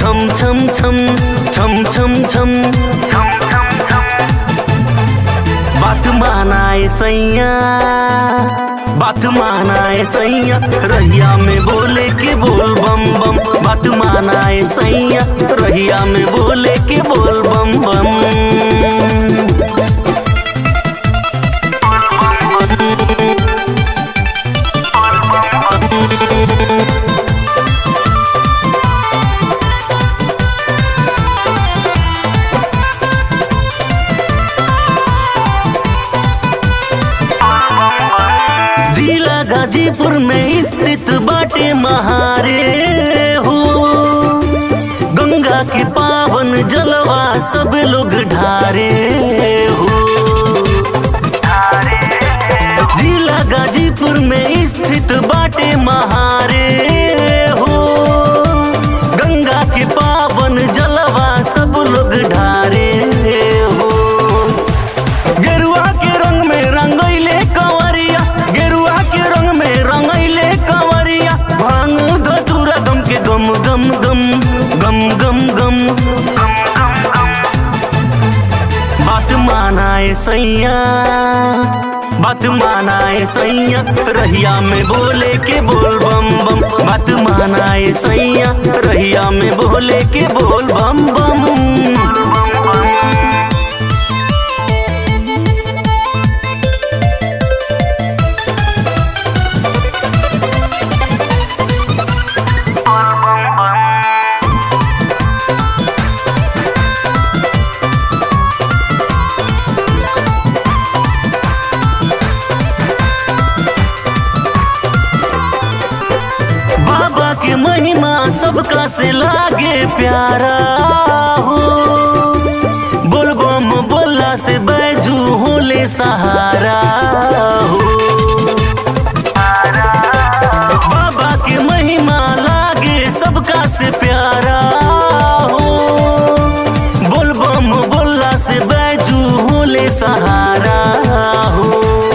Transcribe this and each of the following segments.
छम छम छम छम छम छम बात मानाए सैया बात मानाए सैया रहिया में बोले के बोल बम बम बात मानाए सैया रहिया में बोले के बोल बम बम जिला गाजीपुर में स्थित बाटे महारे हो गंगा के पावन जलवा सब लोग ढारे हो जिला गाजीपुर में स्थित बाटे महारे हो गंगा के पावन जलवा सब लोग ढारे हो गेरुआ के रंग में रंगैले कंवरिया गेरुआ के रंग में रंगैले कंवरिया भांग धतूरा गम के गम गम गम गम गम गम बात मानाए सैया बात मानाए सैया रहिया में बोले के बोल बम बम बात मानाए सैया रहिया में बोले के बोल बम बम बाबा के महिमा सबका से लागे प्यारा हो बोलबम बोला से बैजू होले सहारा हो बाबा के महिमा लागे सबका से प्यारा हो बोलबम बोला से बैजू होले सहारा हो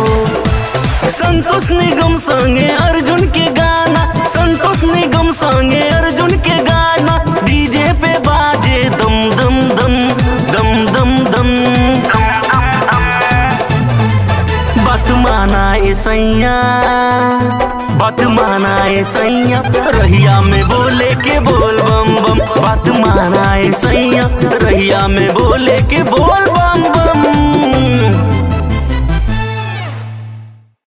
संतोष निगम संगे अर्जुन के गाना संतोष निगम संगे अर्जुन के गाना डीजे पे बाजे दम दम दम दम दम दम बात माना ए सैया बात माना ए सैया रहिया में बोले के बोल बम बम बात माना ए सैया रहिया में बोले